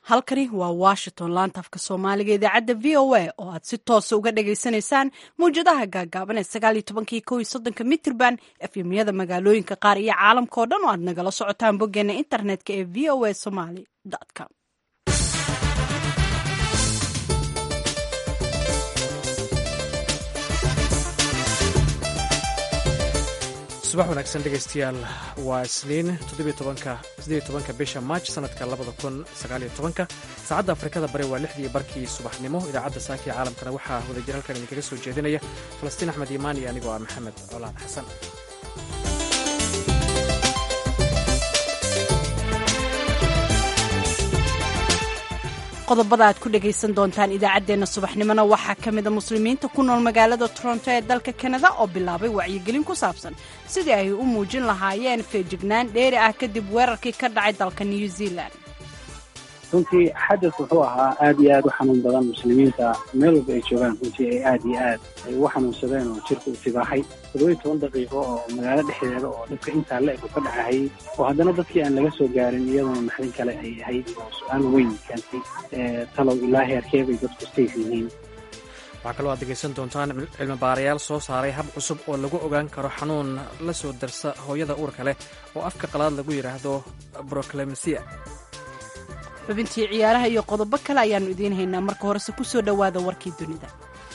halkani waa washington laanta afka soomaaliga idaacadda v o a oo aad si toosa uga dhagaysanaysaan mawjadaha gaagaaban ee sagaaliyo tobankii kow iyo soddonka mitrban efemyada magaalooyinka qaar iyo caalamka oo dhan oo aad nagala socotaan boggeena internetka ee v o a somaly com subax wanaagsan dhegaystayaal waa isniin tobanka bisha maaj sanadka saacadda afrikada bari waa lixdii barkii subaxnimo idaacadda saakii caalamkana waxaa wadajir halkan idinkaga soo jeedinaya falastiin axmed iimaan iyo anigoo ah maxamed colaad xasan qodobada aad ku dhagaysan doontaan idaacaddeenna subaxnimona waxaa ka mida muslimiinta ku nool magaalada toronto ee dalka kanada oo bilaabay wacyigelin ku saabsan sidii ay u muujin lahaayeen feejignaan dheeri ah kadib weerarkii ka dhacay dalka new zealand runtii xadad wuxuu ahaa aad iyo aad u xanuun badan muslimiinta meel walba ay joogaan runtii ay aad iyo aad ay ugu xanuunsadeen oo jirka u tibaaxay toddoba iyo toban daqiiqo oo magaalo dhexdeeda oo dhibka intaa la eg u ka dhacahayay oo haddana dadkii aan laga soo gaarin iyaduna naxdin kale ay ahayd oo su-aal weyn keentay talow ilaa heerkee bay dadku safe yihiin waxaa kaloo aad degaysan doontaan cilmi baarayaal soo saaray hab cusub oo lagu ogaan karo xanuun la soo darsa hooyada uurka leh oo afka qalaad lagu yidhaahdo broclemsia xubintii ciyaaraha iyo qodobo kale ayaannu idiin haynaa marka horese ku soo dhowaada warkii dunida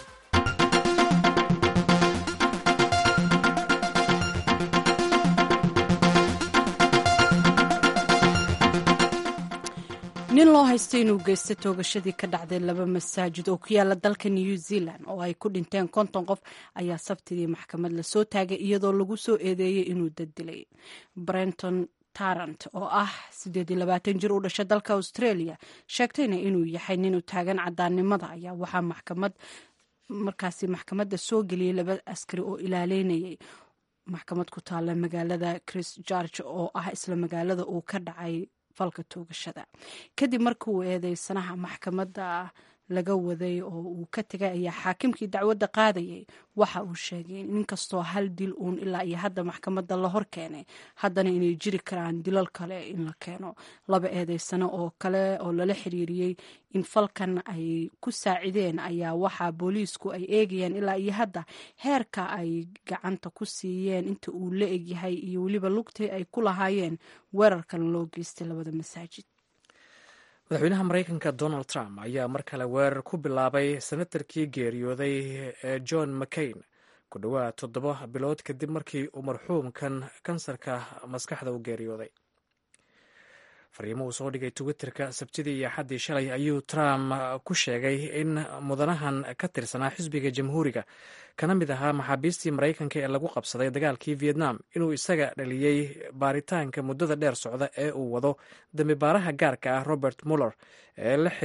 nin loo haystay inuu geystay toogashadii ka dhacday laba masaajid oo ku yaala dalka new zealand oo ay ku dhinteen konton qof ayaa sabtidii maxkamad lasoo taagay iyadoo lagu soo eedeeyey inuu daddilay brenton tarant oo ah siddeed iyo labaatan jir u dhashay dalka australia sheegtayna inuu yahay nin u taagan cadaannimada ayaa waxaa maxkamad markaasi maxkamadda soo geliyey laba askari oo ilaaleynayay maxkamad ku taalla magaalada chris george oo ah isla magaalada uu ka dhacay falka toogashada kadib markii uu eedeysanaha maxkamadda laga waday oo uu ka tegay ayaa xaakimkii dacwadda qaadayay waxa uu sheegay in kastoo hal dil uun ilaa iyo hadda maxkamadda la hor keenay haddana inay jiri karaan dilal kale in la keeno laba eedeysano oo kale oo lala xiriiriyey in falkan ay ku saacideen ayaa waxaa booliisku ay eegayaan ilaa iyo hadda heerka ay gacanta ku siiyeen inta uu la egyahay iyo weliba lugtii ay ku lahaayeen weerarkan loo geystay labada masaajid madaxweynaha maraykanka donald trump ayaa mar kale weerar ku bilaabay senatarkii geeriyooday ee john mccain ku dhowaad toddoba bilood kadib markii uu marxuumkan kansarka maskaxda u geeriyooday fariimo uu soo dhigay twitterka sabtidii iyo axaddii shalay ayuu trump ku sheegay in mudanahan ka tirsanaa xisbiga jamhuuriga kana mid ahaa maxaabiistii maraykanka ee lagu qabsaday dagaalkii vietnam inuu isaga dhaliyey baaritaanka muddada dheer socda ee uu wado dambibaaraha gaarka ah robert muller ee la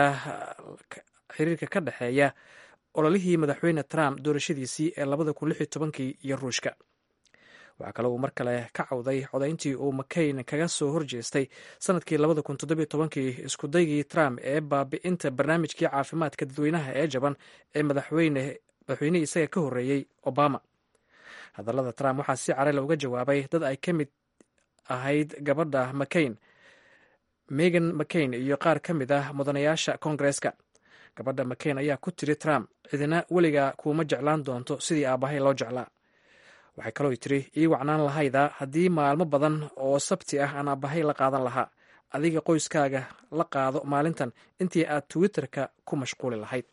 xiriirka ka dhexeeya ololihii madaxweyne trump doorashadiisii ee labada kun lix iyo tobankii iyo ruushka waxaa kale uu mar kale ka cawday codayntii uu mccain kaga soo horjeestay sanadkii labada kun toddobiyo tobankii iskudaygii trump ee baabi'inta barnaamijkii caafimaadka dadweynaha ee jaban ee madaxweyne madaxweynihii isaga ka horreeyey obama hadallada trump waxaa si carela uga jawaabay dad ay ka mid ahayd gabadha mccain megan mccain iyo qaar ka mid ah mudanayaasha koongareeska gabadha mccain ayaa ku tiri trump cidina weligaa kuuma jeclaan doonto sidii aabbahay loo jeclaa waxay kaloo tiri ii wacnaan lahayda haddii maalmo badan oo sabti ah aan aabbahay la qaadan lahaa adiga qoyskaaga la qaado maalintan intii aad twitterka ku mashquuli lahayd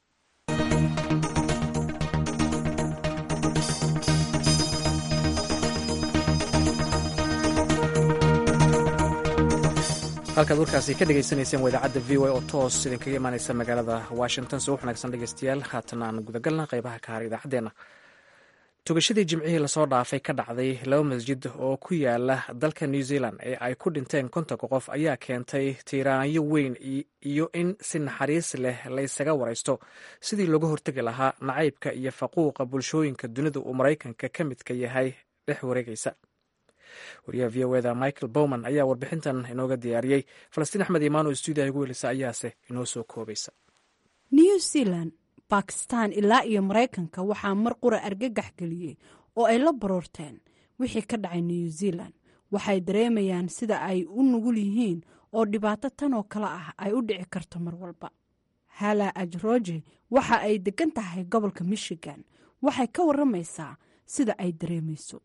halkaad warkaasi ka dhegaysanayseen waa idaacadda v o a oo toos idinkaga imaaneysa magaalada washington subax wanaagsan dhegeystayaal haatan aan gudagalna qeybaha ka har idaacaddeenna togashadii jimcihii lasoo dhaafay ka dhacday laba masjid oo ku yaala dalka new zealand ee ay ku dhinteen kontonka qof ayaa keentay tiiraanyo weyn iyo in si naxariis leh laysaga waraysto sidii looga hortegi lahaa nacaybka iyo faquuqa bulshooyinka dunida uu maraykanka ka midka yahay dhex wareegaysa wariyaha v o eda michael bowman ayaa warbixintan inooga diyaariyey falastiin axmed imaano stuudiyaha ugu helisa ayaase inoo soo koobaysa new zealand bakistan ilaa iyo maraykanka waxaa mar qura argagax geliyey oo ay la baroorteen wixii ka dhacay new zealand waxay dareemayaan sida ay u nugul yihiin oo dhibaato tan oo kale ah ay u dhici karto mar walba hala ajroje waxa ay degan tahay gobolka michigan waxay ka waramaysaa sida ay dareemayso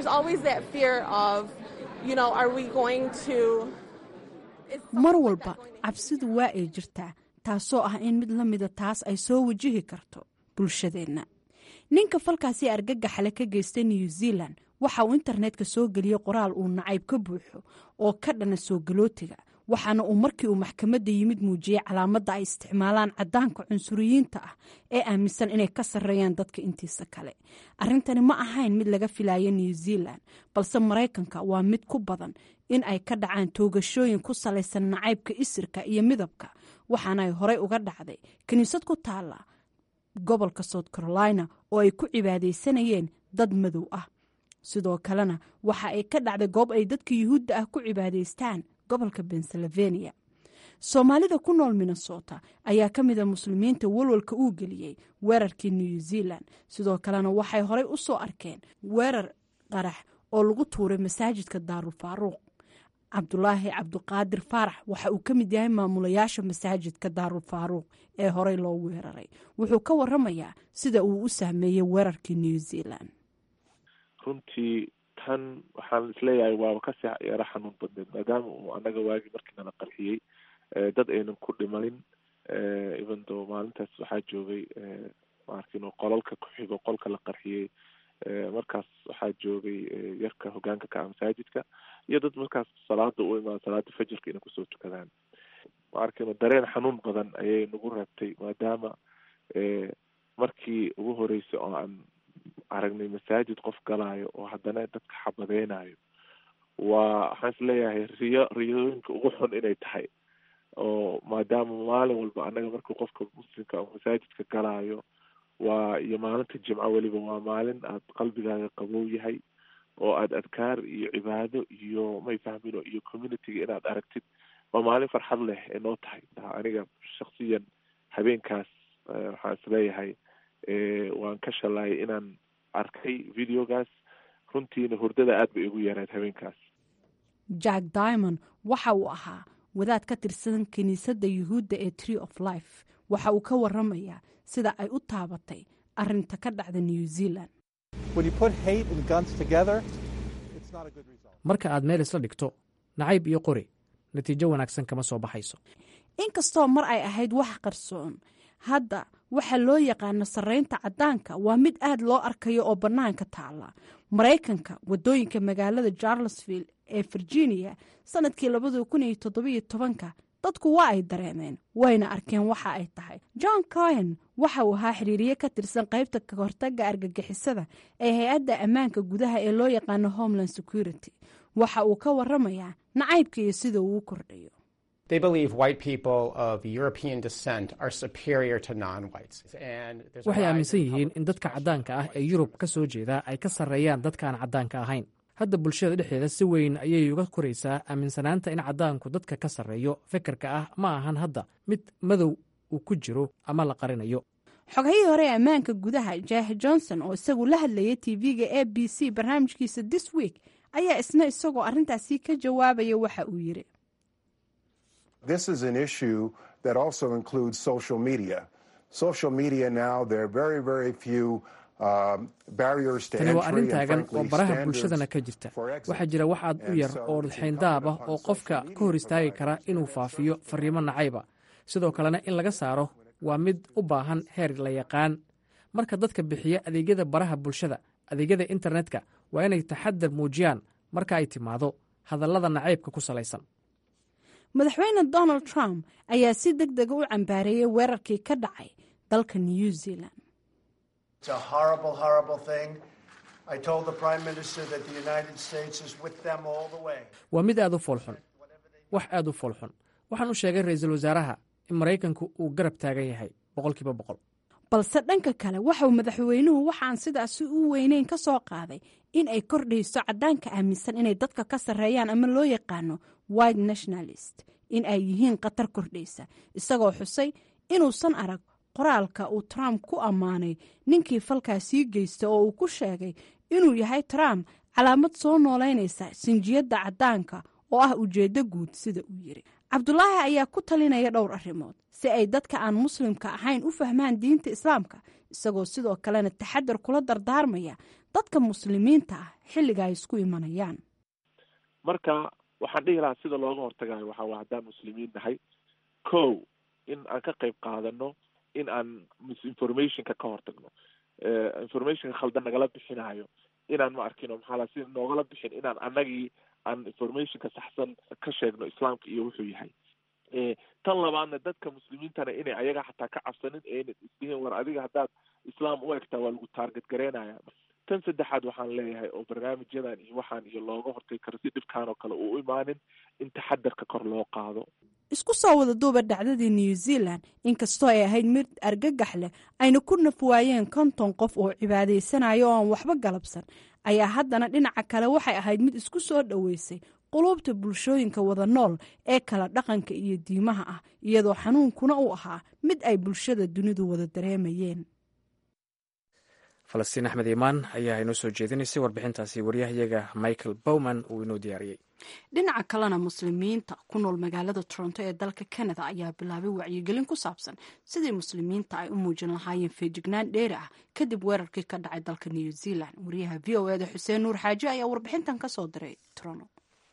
mar walba cabsidu waa ay jirtaa taasoo ah in mid la mida taas ay soo wajihi karto bulshadeenna ninka falkaasi argagaxale ka geystay new zealand waxa uu internetka soo geliyey qoraal uu nacayb ka buuxo oo ka dhana soo galootiga waxaana uu markii uu maxkamadda yimid muujiyey calaamadda ay isticmaalaan caddaanka cunsuriyiinta ah ee aaminsan inay ka sarreeyaan dadka intiisa kale arrintani ma ahayn mid laga filaya new zealand balse maraykanka waa mid ku badan in ay ka dhacaan toogashooyin ku salaysan nacaybka isirka iyo midabka waxaana ay horey uga dhacday kiniisad ku taala gobolka south carolina oo ay ku cibaadaysanayeen dad madow ah sidoo kalena waxa ay ka dhacday goob ay dadka yuhuudda ah ku cibaadaystaan gobolka pennsylvania soomaalida ku nool minnesota ayaa ka mid a muslimiinta walwalka uu geliyey weerarkii new zealand sidoo kalena waxay horey u soo arkeen weerar qarax oo lagu tuuray masaajidka daarul faaruuq cabdulaahi cabdiqaadir faarax waxa uu ka mid yahay maamulayaasha masaajidka daarul faaruuq ee horey loo weeraray wuxuu ka waramayaa sida uu u saameeyey weerarkii new zealand runtii tan waxaan isleeyahay waaba kasii yaro xanuun badneed maadaama uu anaga waagi markii nala qarxiyey dad aynan ku dhimanin even though maalintaas waxaa joogay maarkin qolalka ku xigo qolka la qarxiyey markaas waxaa joogay yarka hogaanka ka ah masaajidka iyo dad markaas salaada u imaan salaada fajirka inay kusoo tukadaan maarkin dareen xanuun badan ayay nagu reebtay maadaama markii ugu horeysay oo aan aragnay masaajid qof galaayo oo haddana dadka xabadeynayo waa waxaan isleeyahay riyo riyooyinka ugu xun inay tahay oo maadaama maalin walba annaga markii qofka muslimka oo masaajidka galaayo waa iyo maalinta jimco weliba waa maalin aad qalbigaaga qabow yahay oo aad adkaar iyo cibaado iyo may fahmino iyo communityga inaad aragtid waa maalin farxad leh ee noo tahay aniga shaksiyan habeenkaas waxaan isleeyahay waan ka shalaayay inaan arkay videogaas runtiina hurdada aad bay igu yareed habeenkaas jack diamond waxa uu ahaa wadaad ka tirsan kiniisadda yuhuudda ee tree of life waxa uu ka waramayaa sida ay u taabatay arinta ka dhacda new zealand marka aad meel isla dhigto nacayb iyo qori natiijo wanaagsan kama soo baxayso inkastoo mar ay ahayd wax qarsoon hadda waxa loo yaqaano sarreynta caddaanka waa mid aad loo arkayo oo bannaanka taala maraykanka waddooyinka magaalada charlesville ee virginia sanadkii labada kun iyo toddobiyo tobanka dadku waa ay dareemeen wayna arkeen waxa ay tahay john cohen waxa uu ahaa xiriiriye ka tirsan qaybta kahortaga argagixisada ee hay-adda ammaanka gudaha ee loo yaqaano homeland security waxa uu ka waramayaa nacaybka iyo sida uu u kordhayo They believe white people of European descent are superior to non-whites. And there's a waxay rise aaminsan in yihiin public in dadka caddaanka ah ee yurub ka soo jeeda ay ka sarreeyaan dadka aan caddaanka ahayn hadda bulshada dhexdeeda si weyn ayay uga koraysaa aaminsanaanta in caddaanku dadka ka sarreeyo fikirka ah ma ahan hadda mid madow uu ku jiro ama la qarinayo xogahii hore ee ammaanka gudaha jaah johnson oo isagu la hadlayay tv-ga a b c barnaamijkiisa this week ayaa isna isagoo arrintaasi ka jawaabaya waxa uu yiri This is an issue that also includes social media. Social media now, there are very, very few um, barriers to tani entry waa arrin and taagan oo frankly baraha standards bulshadana ka jirta for exit. waxaa jira wax aad u And yar so oo it's xayndaab ah incumbent oo upon qofka social ka hor media istaagi kara providers inuu faafiyo fariimo nacayba sidoo kalena in laga saaro waa mid u baahan heer la yaqaan marka dadka bixiya adeegyada baraha bulshada adeegyada internetka waa inay taxadar muujiyaan marka ay timaado hadallada nacaybka ku salaysan madaxweyne donald trump ayaa si deg dega u cambaareeyey weerarkii ka dhacay dalka new zealand It's a horrible, horrible thing. I told the Prime Minister that the United States is with them all the way. waa mid aad u foolxun wax aad u foolxun waxaan u sheegay ra'iisul wasaaraha in maraykanku uu garab taagan yahay boqolkiiba boqol balse dhanka kale waxauu madaxweynuhu waxaan sidaasi u weyneyn ka soo qaaday in ay kordhayso caddaanka aaminsan inay dadka ka sarreeyaan ama loo yaqaano white nationalist in ay yihiin khatar kordhaysa isagoo xusay inuusan arag qoraalka uu trump ku ammaanay ninkii falkaasii geysta oo uu ku sheegay inuu yahay trump calaamad soo noolaynaysa sinjiyadda caddaanka oo ah ujeeddo guud sida uu yiri cabdulaahi ayaa ku talinaya dhowr arrimood si ay dadka aan muslimka ahayn u fahmaan diinta islaamka isagoo sidoo kalena taxadar kula dardaarmaya dadka muslimiinta ah xilliga ay isku imanayaan marka waxaan dhihi lahaa sida looga hortagayo waxaa waa haddaan muslimiin nahay ko in aan ka qayb qaadano in aan misinformationka ka hortagno informationka khaldan nagala bixinayo inaan ma arkino maxaa la si noogala bixin inaan anagii aan informationka saxsan ka sheegno islaamka iyo wuxuu yahay tan labaadna dadka muslimiintana inay ayaga xataa ka cabsanin aynan isdihin war adiga haddaad islaam u egtaa waa lagu taarget gareynaya tan saddexaad waxaan leeyahay oo barnaamijyadan iyo waxaan iyo looga hortagi karo si dhibkaan oo kale uu u imaanin in taxadarka kor loo qaado isku soo wada duuba dhacdadii new zealand inkastoo ay ahayd mid argagax leh ayna ku nafwaayeen konton qof oo cibaadaysanayo oo aan waxba galabsan ayaa haddana dhinaca kale waxay ahayd mid isku soo dhoweysay quluubta bulshooyinka wada nool ee kala dhaqanka iyo diimaha ah iyadoo xanuunkuna uu ahaa mid ay bulshada dunidu wada dareemayeen falastiin axmed iimaan ayaa inoo soo jeedinaysay warbixintaasi waryahayaga michael bowman uu inoo diyaariyey dhinaca kalena muslimiinta ku nool magaalada toronto ee dalka canada ayaa bilaabay wacyigelin ku saabsan sidii muslimiinta ay u muujin lahaayeen feejignaan dheeri ah kadib weerarkii ka dhacay dalka new zealand wariyaha v o eda xuseen nuur xaaji ayaa warbixintan ka soo diray toronto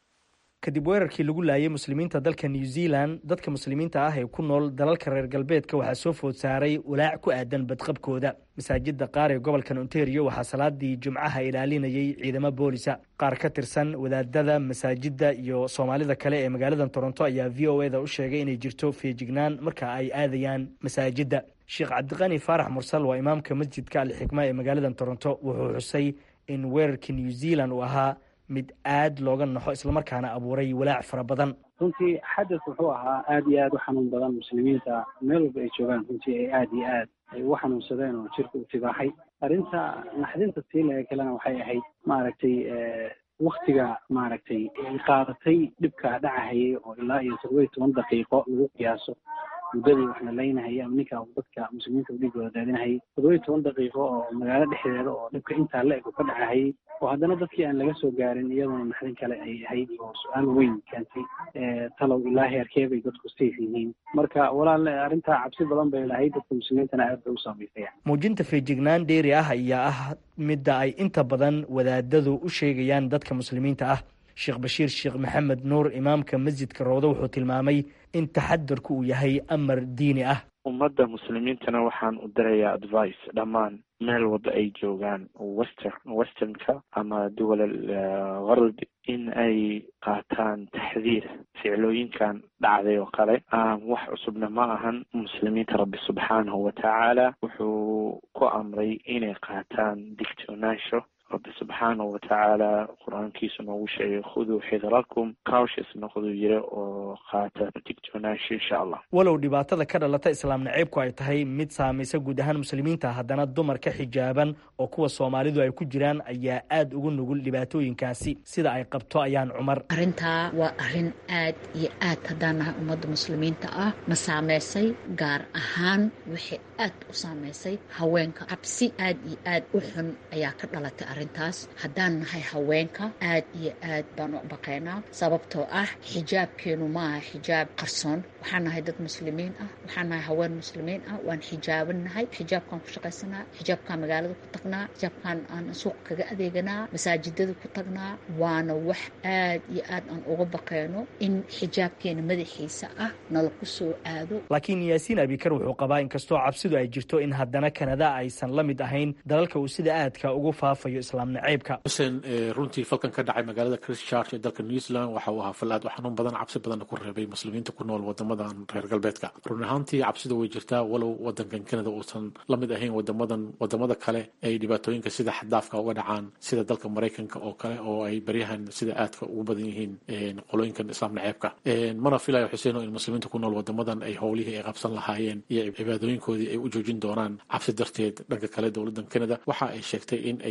kadib weerarkii lagu laayay muslimiinta dalka new zealand dadka muslimiinta ah ee ku nool dalalka reer galbeedka waxaa soo food saaray walaac ku aadan badqabkooda masaajida qaar ee gobolkan ontario waxaa salaadii jumcaha ilaalinayay ciidamo boolisa qaar ka tirsan wadaadada masaajida iyo soomaalida kale ee magaalada toronto ayaa v o eda u sheegay inay jirto feejignaan marka ay aadayaan masaajida sheekh cabdiqani faarax mursal waa imaamka masjidka alxikma ee magaalada toronto wuxuu xusay in weerarkii new zealand uu ahaa mid aad looga naxo islamarkaana abuuray walaac fara badan runtii xadad wuxuu ahaa aada iyo aada u xanuun badan muslimiinta meel walba ay joogaan runtii ay aada iyo aad ay u xanuunsadeen oo jirka u tibaaxay arrinta naxdinta siilaga kalena waxay ahayd maaragtay waktiga maaragtay ay qaadatay dhibka dhacahayay oo ilaa iyo todoba iyo toban daqiiqo lagu qiyaaso muddadii wax la leynahayay ama ninka dadka muslimiinta udhigooda daadinahayay todoba iyo toban daqiiqo oo magaalo dhexdeeda oo dhibka intaa la eg u ka dhacahayay oo haddana dadkii aan laga soo gaarin iyaduna naxdin kale ay ahayd oo su-aal weyn keentay talow ilaa heerkee bay dadku safe yihiin marka walaal arrintaa cabsi badan bay lahayd dadka muslimiintana aad bay u saamaysaya muujinta feejignaan dheeri ah ayaa ah midda ay inta badan wadaadadu u sheegayaan dadka muslimiinta ah sheekh bashiir sheekh maxamed nuur imaamka masjidka roode wuxuu tilmaamay in taxadarku uu yahay amar diini ah ummadda muslimiintana waxaan u dirayaa advice dhammaan meel walba ay joogaan wester westernka ama duwalal garb in ay qaataan taxdiir ficlooyinkan dhacday oo kale wax cusubna ma ahan muslimiinta rabbi subxaanahu watacaala wuxuu ku amray inay qaataan digtoonaansho rabbi subxaanahu watacaala qur-aankiisu noogu sheegay khuduu xidarakum caushis noqduu yiri oo qaata digtoonaansho insha allah walow dhibaatada ka dhalata islaam naceybku ay tahay mid saamaysa guud ahaan muslimiinta haddana dumarka xijaaban oo kuwa soomaalidu ay ku jiraan ayaa aada ugu nugul dhibaatooyinkaasi sida ay qabto ayaan cumar arrintaa waa arrin aad iyo aad haddaan nahay ummadda muslimiinta ah ma saameysay gaar ahaan waxay aad u saameysay haweenka cabsi aad iyo aad u xun ayaa ka dhalatay arrintaas haddaan nahay haweenka aad iyo aad baan u baqaynaa sababtoo ah xijaabkeenu maaha xijaab qarsoon waxaan nahay dad muslimiin ah waxaan nahay haween muslimiin ah waan xijaaban nahay xijaabkaan ku shaqaysanaa xijaabkaan magaalada ku tagnaa xijaabkaan aan suuq kaga adeeganaa masaajidada ku tagnaa waana wax aad iyo aad aan uga baqayno in xijaabkeena madaxiisa ah nala ku soo aado laakiin yaasiin abikar wuxuu qabaa inkastoo cabsidu ay jirto in haddana kanada aysan la mid ahayn dalalka uu sida aadka ugu faafayo islaam naceybka xuseen runtii falkan ka dhacay magaalada christchurch ee dalka new zealand waxa uu ahaa fal aad u xanuun badan cabsi badanna ku reebay muslimiinta ku nool wadamadan reer galbeedka run ahaantii cabsida way jirtaa walow wadankan canada uusan la mid ahayn wadamadan wadamada kale ay dhibaatooyinka sida xaddaafka uga dhacaan sida dalka maraykanka oo kale oo ay baryahan sida aadka ugu badan yihiin qolooyinkan islaam naceebka mana filayo xuseen in muslimiinta ku nool wadamadan ay howlihii ay qabsan lahaayeen iyo cibaadooyinkoodii ay u joojin doonaan cabsi darteed dhanka kale dowladan canada waxa ay sheegtay in aysan marnaba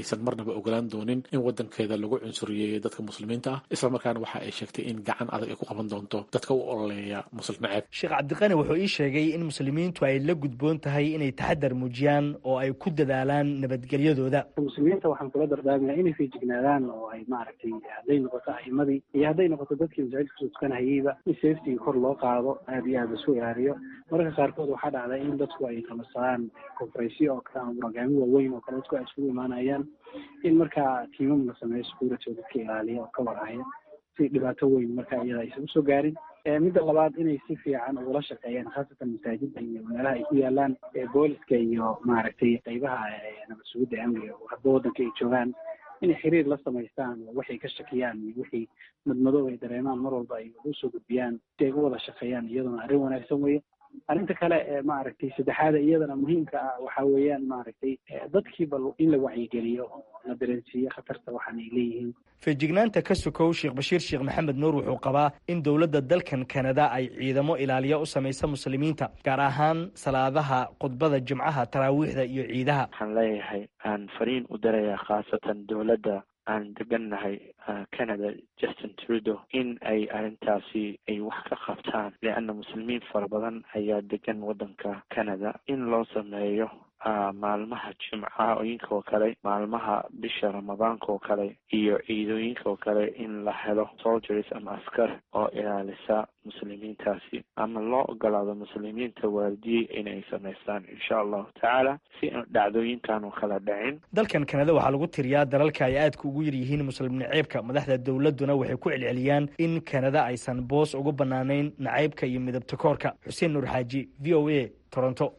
marnaba ogolaan doonin in wadankeeda lagu cunsuriyeeyo dadka muslimiinta ah islamarkaana waxa ay sheegtay in gacan adag ay ku qaban doonto dadka u ololeeya muslim naceeb sheekh cabdiqani wuxuu ii sheegay in muslimiintu ay la gudboon tahay inay taxadar muujiyaan oo ay ku dadaalaan nabadgelyadooda muslimiinta waxaan kula dardaarmaya inay feejignaadaan oo ay maaragtay hadday noqoto a'imadii iyo hadday noqoto dadkii masaajidka kusoo tukanahayeyba in safetiga kor loo qaado aada iyo aada lasu ilaaliyo mararka qaarkood waxaa dhacda in dadku ay qabasadaan conferensyo oo kale ama programyo waaweyn oo kale dadku ay isugu imaanayaan in markaa tiimam la sameeyo security oo dadka ilaaliya oo ka warhaya si dhibaato weyn marka iyada aysan usoo gaarin midda labaad inay si fiican ugula shaqeeyaan khaasatan masaajida iyo meelaha ay ku yaalaan booliska iyo maaragtay qeybaha nabad sugidda amniga hadba waddanka ay joogaan inay xiriir la samaystaan oo waxay ka shakiyaan iyo wixii madmadow ay dareemaan mar walba ay ugu soo gudbiyaan si ay u wada shaqeeyaan iyaduna arrin wanaagsan weeye arrinta kale ee maaragtay saddexaada iyadana muhiimka ah waxa weeyaan maaragtay dadkii bal in la wacyigeliyo oo la dareensiiyo khatarta waxaan ay leeyihiin feejignaanta ka sokow sheekh bashiir sheekh maxamed nuur wuxuu qabaa in dowladda dalkan kanada ay ciidamo ilaaliya u samaysa muslimiinta gaar ahaan salaadaha khudbada jimcaha taraawiixda iyo ciidaha waxaan leeyahay aan fariin u darayaa khaasatan dowladda aan degannahay canada justin trudeau in ay arrintaasi ay wax ka qabtaan leanna muslimiin fara badan ayaa degan waddanka canada in loo sameeyo maalmaha jimcooyinka oo kale maalmaha bisha ramadaanka oo kale iyo ciidooyinka oo kale in la helo soldiers ama askar oo ilaalisa muslimiintaasi ama loo ogolaado muslimiinta waardiye inay samaystaan insha allahu tacaala si aan dhacdooyinkan oo kala dhicin dalkan kanada waxaa lagu tiriyaa dalalka ay aadka ugu yar yihiin muslim naceybka madaxda dowladduna waxay ku celceliyaan in kanada aysan boos ugu banaanayn nacaybka iyo midabta koorka xuseen nuur xaaji v o a toronto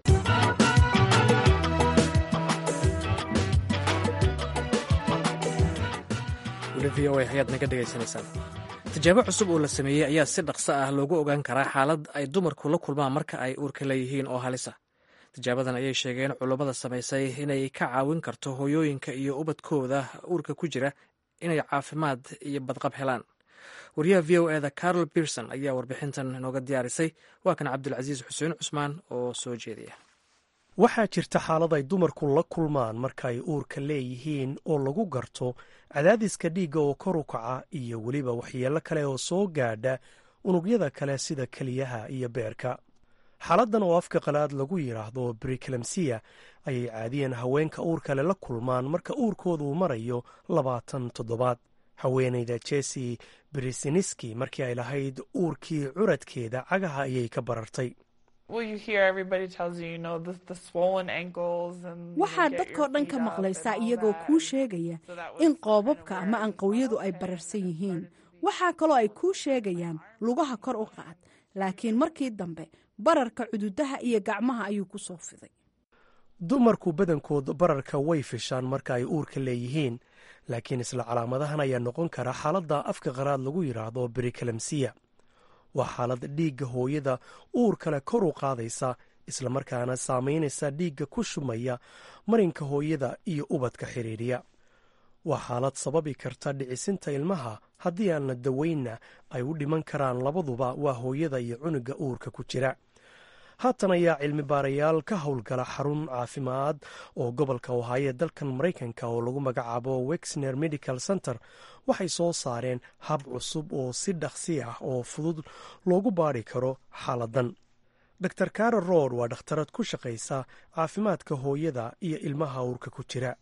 v o a ayaad naga dhegaysanaysaan tijaabo cusub oo la sameeyey ayaa si dhaqso ah loogu ogaan karaa xaalad ay dumarku la kulmaan marka ay uurka leeyihiin oo halisa tijaabadan ayay sheegeen culummada samaysay inay ka caawin karto hooyooyinka iyo ubadkooda uurka ku jira inay caafimaad iyo badqab helaan wariyaha v o eda carol pierson ayaa warbixintan nooga diyaarisay waa kan cabdulcasiis xuseen cusmaan oo soo jeediya waxaa jirta xaalad ay dumarku la kulmaan marka ay uurka leeyihiin oo lagu garto cadaadiska dhiigga oo kor u kaca iyo weliba waxyeello kale oo soo gaadha unugyada kale sida keliyaha iyo beerka xaaladdan oo afka qalaad lagu yidhaahdo briklemsiya ayay caadiyan haweenka uurkale la kulmaan marka uurkooda uu marayo labaatan toddobaad haweenayda jesi brisiniski markii ay lahayd uurkii curadkeeda cagaha ayay ka barartay waxaad dadkoo dhan ka maqlaysaa iyagoo kuu sheegaya in qoobabka ama anqowyadu ay bararsan yihiin waxaa kaloo ay kuu sheegayaan lugaha kor u qaad laakiin markii dambe bararka cududaha iyo gacmaha ayuu ku soo fiday dumarku badankood bararka way fishaan marka ay uurka leeyihiin laakiin isla calaamadahan ayaa noqon kara xaaladda afka qaraad lagu yidhaahdo brikalemsiya waa xaalad dhiigga hooyada uur kale kor u qaadaysa islamarkaana saamaynaysa dhiigga ku shumaya marinka hooyada iyo ubadka xidhiidhiya waa xaalad sababi karta dhicisinta ilmaha haddii aan la daweynna ay u dhiman karaan labaduba waa hooyada iyo cunuga uurka ku jira haatan ayaa cilmi baarayaal ka howlgala xarun caafimaad oo gobolka ohaaye dalkan maraykanka oo lagu magacaabo wexner medical center waxay soo saareen hab cusub oo si dhaqsi ah oo fudud loogu baadhi karo xaaladan dor kara rood waa dhakhtarad ku shaqaysa caafimaadka hooyada iyo ilmaha uurka ku jira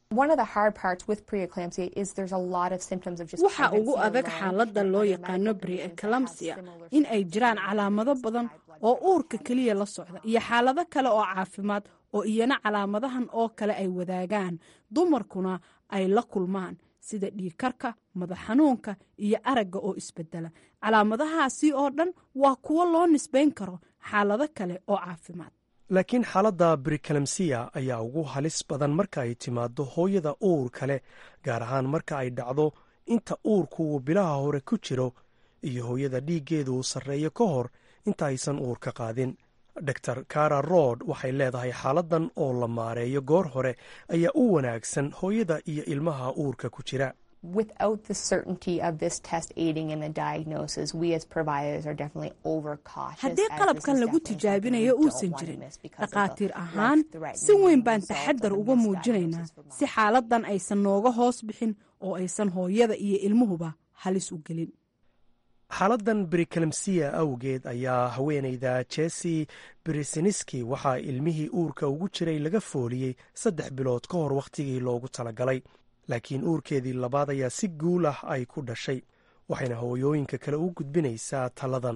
waxa ugu adag xaaladda loo yaqaano brieclamsia in ay jiraan calaamado badan oo uurka keliya la socda iyo xaalado kale oo caafimaad oo iyana calaamadahan oo kale ay wadaagaan dumarkuna ay la kulmaan sida dhiigkarka madax xanuunka iyo aragga oo isbedela calaamadahaasi oo dhan waa kuwo loo nisbayn karo xaalado kale oo caafimaad laakiin xaaladda brikalemsiya ayaa ugu halis badan marka ay timaado hooyada uur kale gaar ahaan marka ay dhacdo inta uurku uu bilaha hore ku jiro iyo hooyada dhiiggeedu uu sarreeyo ka hor inta aysan uurka qaadin dor kara rood waxay leedahay xaaladan oo la maareeyo goor hore ayaa u wanaagsan hooyada iyo ilmaha uurka ku jira without the certainty of this test aiding in the diagnosis, we as providers are definitely overcautious. haddii qalabkan lagu tijaabinayo uusan jirin dhakhaatiir ahaan si weyn baan taxadar uga muujinaynaa si xaaladan aysan nooga hoos bixin oo aysan hooyada iyo ilmuhuba halis u gelin xaaladan brikalemsiya awgeed ayaa haweenayda jesi brisiniski waxaa ilmihii uurka ugu jiray laga fooliyey saddex bilood ka hor wakhtigii loogu talagalay laakiin uurkeedii labaad ayaa si guul ah ay ku dhashay waxayna hooyooyinka kale u gudbinaysaa taladan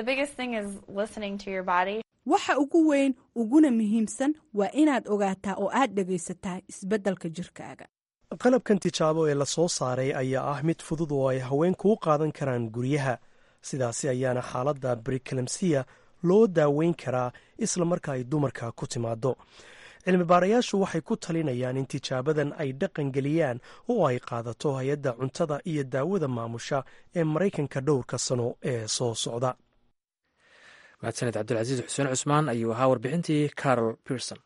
waxa ugu weyn uguna muhiimsan waa inaad ogaataa oo aad dhegaysataa isbeddelka jirkaaga qalabkan tijaabo ee la soo saaray ayaa ah mid fudud oo ay haweenku u qaadan karaan guryaha sidaasi ayaana xaaladda brikalemsiya loo daaweyn karaa isla marka ay dumarka ku timaado cilmi baarayaashu waxay ku talinayaan in tijaabadan ay dhaqan geliyaan oo ay qaadato hay-adda cuntada iyo daawada maamusha ee maraykanka dhowrka sano ee soo socda mahadsaned cabdilcasiis xuseen cusmaan ayuu ahaa warbixintii carol pierson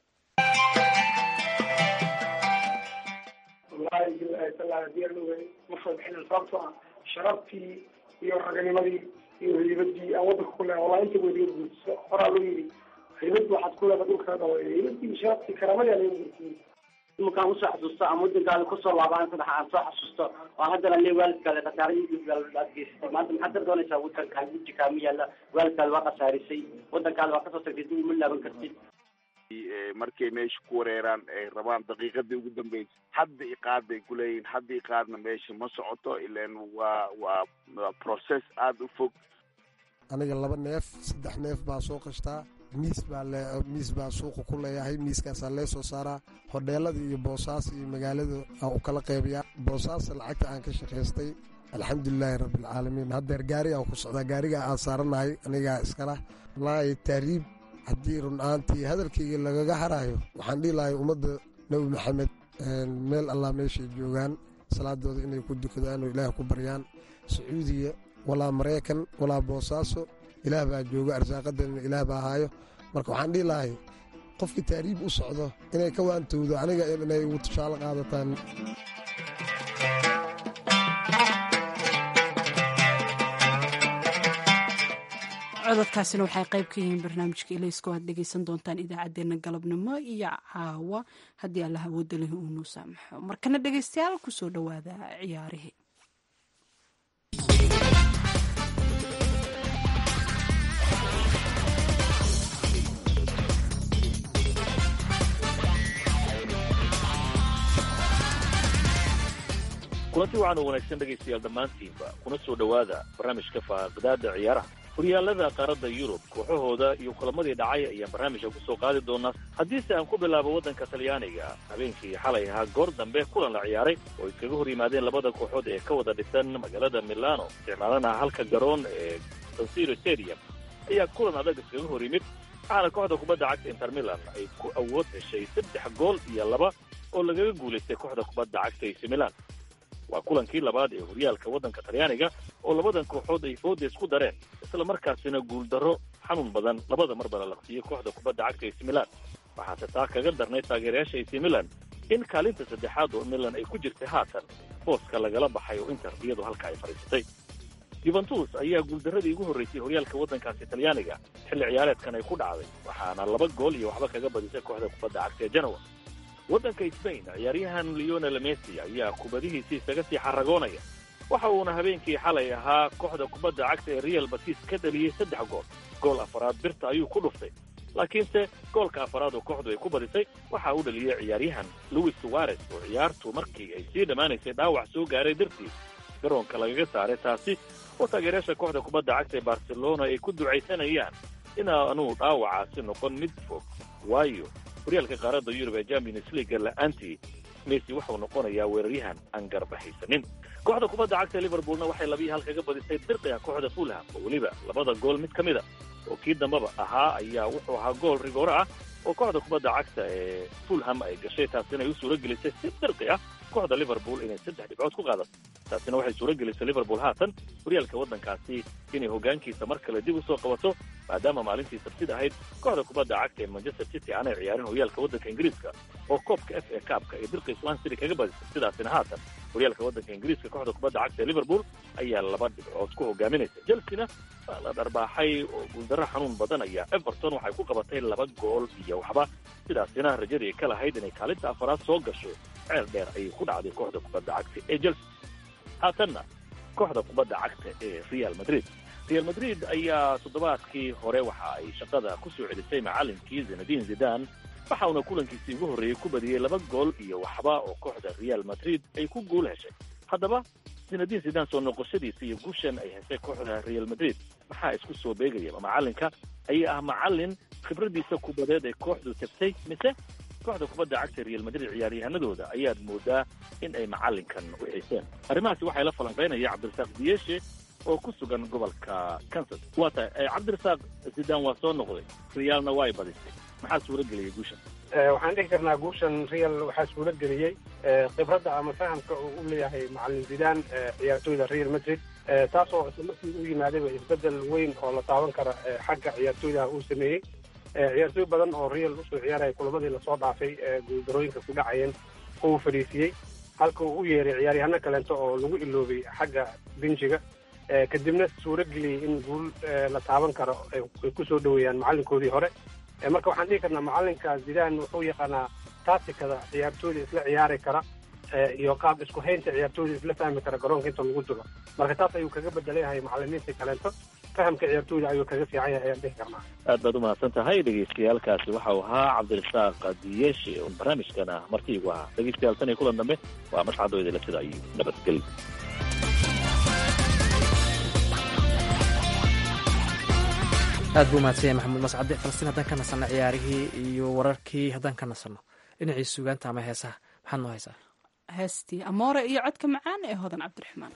sababtoo ah sharaftii iyo raganimadii iyo haybadii aan wadanka ku leeha wallahi inta weliga guurtiso horaa loo yidhi haybad waxaad ku leeda dhulka dhawa haybadii sharaftii karamadii aa laga guurtiyey imankaan usoo xasuusto ama wadankaada kusoo laabaan saddex aan soo xasuusto oo haddana le waalidkaada khasaaradii aad geysatay maanta maxaad ka doonaysaa wadankaada wujikaama yaalla waalidkaada waa khasaarisay wadankaada waa kasoo tagtay dib uma laaban kartid markay meesha ku wareeraan ay rabaan daqiiqadii ugu dambeysay hadda iqaad bay kuleeyihin hadda iqaadna meesha ma socoto ilan waa waa waa process aada u fog aniga laba neef saddex neef baa soo qashtaa miis baa le miis baa suuqa ku leeyahay miiskaasaa lee soo saaraa hodheelada iyo boosaas iyo magaalada aan u kala qeybiyaa boosaasa lacagta aan ka shaqaystay alxamdulilaahi rabbilcaalamiin haddeer gaari aan ku socdaa gaariga aan saaranahay anigaa iskala wallaahi taariib haddii run ahaantii hadalkayga lagaga haraayo waxaan dhihi lahay ummadda nebi maxamed meel allah meeshay joogaan salaadooda inay ku dukadaan oo ilaah ku baryaan sacuudiya walaa maraykan walaa boosaaso ilaah baa jooga arsaaqadana ilaah baa haayo marka waxaan dhihi lahay qofkii taariib u socdo inay ka waantowdo aniga inay ugu tushaalo qaadataan cododkaasina waxay qayb ka yihiin barnaamijka ilayska aad dhegeysan doontaan idaacadeena galabnimo iyo caawa haddii alla hawooda leh uu nuu saamaxo markana dhegeystayaal kusoo dhowaada ciyaarihii kulanti waxaan u wanaagsan dhegaystayaal dhammaantiinba kuna soo dhowaada barnaamijka faaqdaada ciyaaraha horyaalada qaaradda yurub kooxahooda iyo kulamadii dhacay ayaan barnaamijka ku soo qaadi doonaa haddiise aan ku bilaabo waddanka talyaaniga habeenkii xalay ahaa goor dambe kulan la ciyaaray oo iskaga hor yimaadeen labada kooxood ee ka wada dhisan magaalada milano isticmaalana halka garoon ee sansiro stadium ayaa kulan adag iskaga hor yimid waxaana kooxda kubadda cagta inter milan ay ku awood heshay saddex gool iyo laba oo lagaga guulaystay kooxda kubadda cagta ac milan waa kulankii labaad ee horyaalka waddanka talyaaniga oo labadan kooxood ay fooda isku dareen isla markaasina guuldarro xanuun badan labada marba la laqsiyey kooxda kubadda cagta ac milan waxaase taa kaga darnay taageerayaasha ac milan in kaalinta saddexaad oo milan ay ku jirtay haatan booska lagala baxay oo inter iyadu halka ay fadhiisatay yuventus ayaa guuldarradii ugu horraysay horyaalka waddankaasi talyaaniga xilli ciyaareedkan ay ku dhacday waxaana laba gool iyo waxba kaga badisay kooxda kubadda cagta ee genoa waddanka sbain ciyaaryahan leonel messi ayaa kubadihiisi isaga sii xaragoonaya waxa uuna habeenkii xalay ahaa kooxda kubadda cagta ee real batis ka dhaliyey saddex gool gool afaraad birta ayuu ku dhuftay laakiinse goolka afaraad oo kooxdu ay ku badisay waxa uu dhaliyey ciyaaryahan louis suwarez oo ciyaartu markii ay sii dhammaanaysay dhaawac soo gaaray dartii garoonka lagaga saaray taasi oo taageerayaasha kooxda kubadda cagta ee barcelona ay ku ducaysanayaan inaanuu dhaawacaasi noqon mid fog waayo horyaalka qaaradda yurub ee champions leaga la'aantii messi wuxuu noqonayaa weeraryahan aan garbahaysanin kooxda kubadda cagta liverpoolna waxay labiyi hal kaga badisay dirqiga kooxda fulham oo weliba labada gool mid ka mid a oo kii dambaba ahaa ayaa wuxuu ahaa gool rigoore ah oo kooxda kubadda cagta ee fulham ay gashay taasina ay u suuro gelisay si dirqi ah kooxda liverpool inay saddex dhibcood ku qaadato taasina waxay suuro gelisay liverpool haatan horyaalka waddankaasi inay hoggaankiisa mar kale dib u soo qabato maadaama maalintii sabtida ahayd kooxda kubadda cagta ee manchester city aanay ciyaarin horyaalka waddanka ingiriiska oo koobka f a kaabka ee dirqi swan city kaga badisay sidaasina haatan horyaalka waddanka ingiriiska kooxda kubadda cagta ee liverpool ayaa laba dhibcood ku hogaaminaysa chelsena waa la dharbaaxay oo guuldarro xanuun badan ayaa everton waxay ku qabatay laba gool iyo waxba sidaasina rajadii ka lahayd inay kaalinta afaraad soo gasho ceel dheer ayay ku dhacday kooxda kubadda cagta ee chelsea haatanna kooxda kubadda cagta ee real madrid real madrid ayaa toddobaadkii hore waxa ay shaqada ku soo celisay macallinkii zinadin zidan waxa uuna kulankiisii ugu horreeyey ku badiyey laba gool iyo waxba oo kooxda real madrid ay ku guul heshay haddaba zinadin zidan soo noqoshadiisa iyo guushan ay heshay kooxda real madrid maxaa isku soo beegaya macallinka ayaa ah macallin khibradiisa kubadeed ee kooxdu tagtay mise kooxda kubadda cagta real madrid ciyaaryahanadooda ayaad moodaa in ay macallinkan u xiiseen arrimahaasi waxay la falanqaynaya cabdirasaaq diyeshe oo ku sugan gobolka kansas waa tahay cabdirasaaq zidan waa soo noqday realna waa ay badisay maxaa suura geliyay guushan waxaan dhihi karnaa guushan real waxaa suura geliyey khibradda ama fahamka uu u leeyahay macalin zidaan ciyaartooyda real madrid taasoo isla markii u yimaadayba isbedel weyn oo la taaban kara xagga ciyaartooydaha uu sameeyey ciyaartooy badan oo real usoo ciyaaraya kulamadii lasoo dhaafay guuldarooyinka ku dhacayeen uu fadhiisiyey halka uu u yeeray ciyaaryahano kaleento oo lagu iloobay xagga benjiga kadibna suuro geliyey in guul la taaban karo ay kusoo dhoweeyaan macallinkoodii hore marka waxaan dhihi karnaa macallinka zidaan wuxuu yaqaanaa taatikada ciyaartooyda isla ciyaari kara iyo qaab isku haynta ciyaartooyda isla fahmi kara garoonka inta lagu jiro marka taas ayuu kaga bedelayahay macallimiinta kaleento fahamka ciyaartooyda ayuu kaga fiican yahay ayaan dhihi karnaa aad baad umahadsan tahay dhegeystayaalkaasi waxa uu ahaa cabdirasaaq diyeshe oo barnaamijkana martiigu ahaa dhegeystayaal tan iyo kulan dambe waa masxadoydala sida iyo nabadgelyo aad buu mahadsan yahay maxamuud mascade falastiin haddaan ka nasanno ciyaarihii iyo wararkii haddaan ka nasanno dhinacii sugaanta ama heesaha maxaad noo haysaa heestii amoore iyo codka macaan ee hodan cabdiraxmaan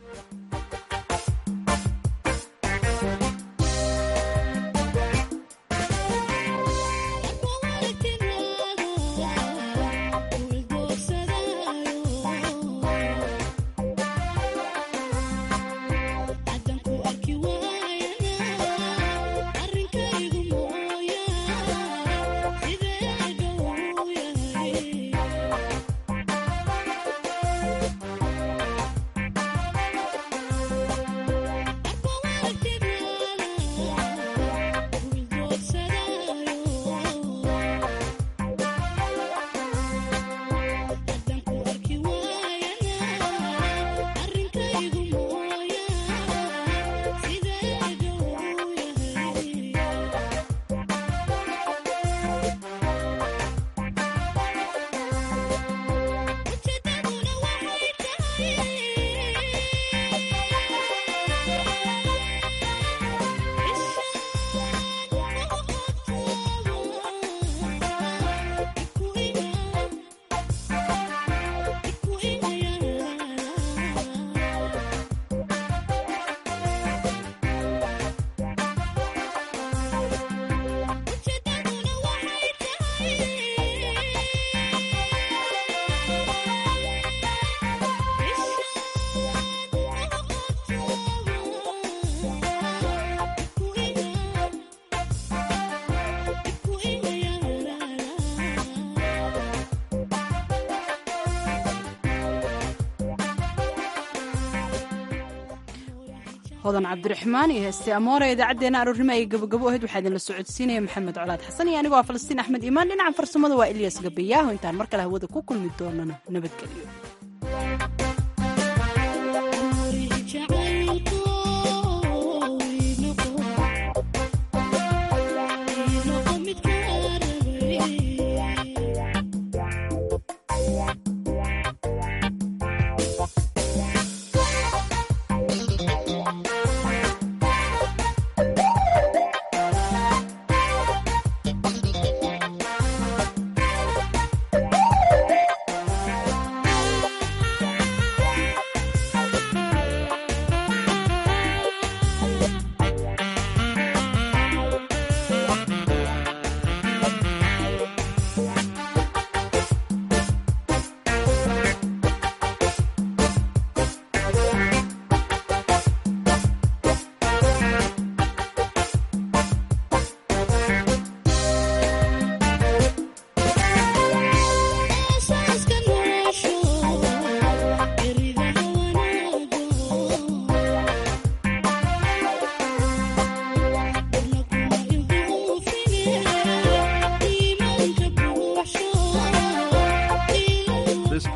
hodan cabdiraxmaan iyo heeste amoore idaacaddeenna aroornimo ay gabogabo ahayd waxaa idinla socodsiinaya maxamed colaad xasan iyo anigoo ah falastiin axmed iimaan dhinaca farsamada waa ilyas gabayaaho intaan mar kale hawada ku kulmi doonana nabadgelyo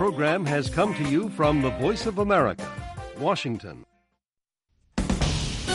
program has come to you from the Voice of America, Washington.